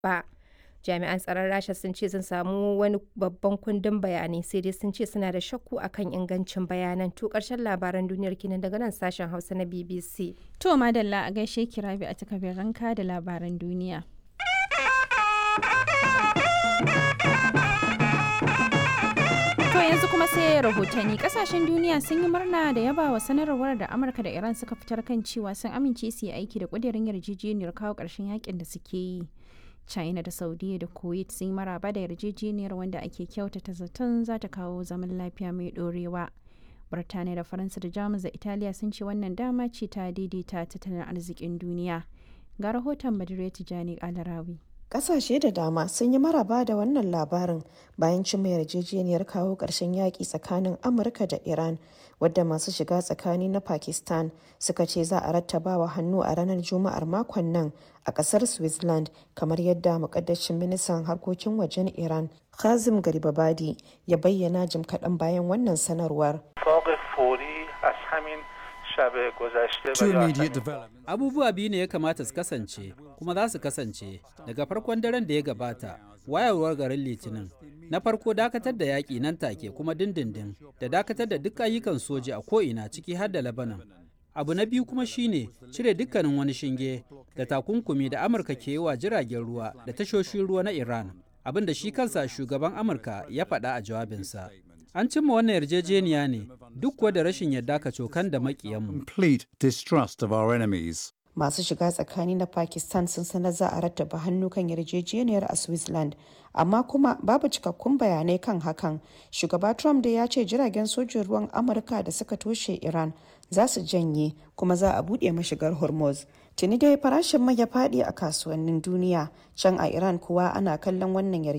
ba. Jami'an tsaron Rasha sun ce sun samu wani babban kundin bayanai sai dai sun ce suna da shakku akan ingancin bayanan. To ƙarshen labaran duniyar kenan daga nan sashen Hausa na BBC. To madalla a gaishe kirabi a takabin ranka da labaran duniya. To yanzu kuma sai rahotanni kasashen duniya sun yi murna da yaba wa sanarwar da Amurka da Iran suka fitar kan cewa sun amince su yi aiki da kudirin yarjejeniyar kawo ƙarshen yakin da suke yi. China da Saudiya da Kuwait sun yi maraba da yarjejeniyar wanda ake kyautata zaton za ta kawo zaman lafiya mai ɗorewa. Birtaniya da Faransa da Jamus da Italiya sun ce wannan dama ce ta daidaita tattalin arzikin duniya. Ga rahoton Badire Tijani Alarawi. Ƙasashe da dama sun yi maraba da wannan labarin bayan cimma yarjejeniyar kawo ƙarshen yaƙi tsakanin Amurka da Iran, wadda masu shiga tsakani na Pakistan suka ce za a rattabawa hannu a ranar Juma'ar makon nan a ƙasar Switzerland, kamar yadda muƙaddashin ministan harkokin wajen Iran, Kazim Garibabadi, ya bayyana jim kaɗan bayan wannan sanarwar. Abubuwa biyu ne ya kamata su kasance, kuma za su kasance daga farkon daren da ya gabata, wayarwar garin Litinin. Na farko dakatar da yaƙi nan take kuma dindindin da dakatar da duk ayyukan soja a ko'ina ciki har da Lebanon. Abu na biyu kuma shine cire dukkanin wani shinge da takunkumi da Amurka ke yi wa jiragen ruwa da tashoshin ruwa na Iran, abin da shi kansa shugaban Amurka ya faɗa a jawabinsa. An cimma wannan yarjejeniya ne duk kuwa da rashin yadda ka cokan da makiyanmu. Complete distrust of our enemies. Masu shiga tsakani na Pakistan sun sanar za a rattaba hannu kan yarjejeniyar a Switzerland, amma kuma babu cikakkun bayanai kan hakan. Shugaba Trump da ya ce jiragen sojin ruwan Amurka da suka toshe Iran za su janye kuma za a buɗe mashigar Hormuz. Tuni dai farashin mai ya faɗi a kasuwannin duniya, can a Iran kuwa ana kallon wannan yarjejeniya.